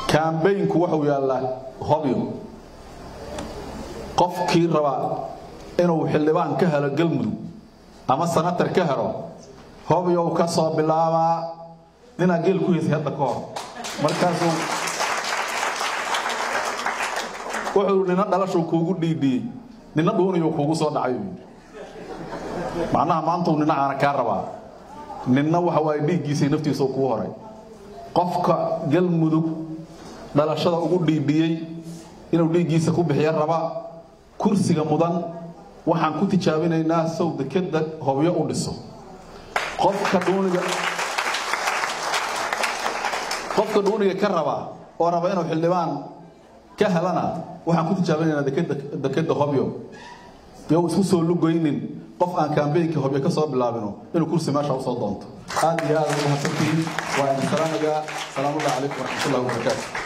kaambeynku wuxuu yaallaa hobyo qofkii rabaa inuu xildhibaan ka helo galmudug ama sanatar ka helo hobyow ka soo bilaabaa ninaa geel ku heysay hadda ka hor markaasuu wuxuu nina dhalashuu kuugu dhiidhiyey nina dhuuniyuu kuugu soo dhacay macnaha maantuu nina aana kaa rabaa ninna waxa waaye dhiiggiisay naftiisau kuu horay qofka galmudug dhalashada ugu dhiidhiyey inuu dhiiggiisa ku bixiyo raba kursiga mudan waxaan ku tijaabinaynaa sow dekeda hobyo u dhiso qofka dhuuniga qofka dhuuniga ka raba oo raba inuu xildhibaan ka helana waxaan ku tijaabinaynaa dekeda hobyo yo isku soo lugoynin qof aan kaambeynkii hobyo ka soo bilaabino inuu kursi meesha usoo doonto aad iyo aad u mahadsantihiin waa idin salaamayaa salaamullahi calaykum waraxmatullahi wabarakaatu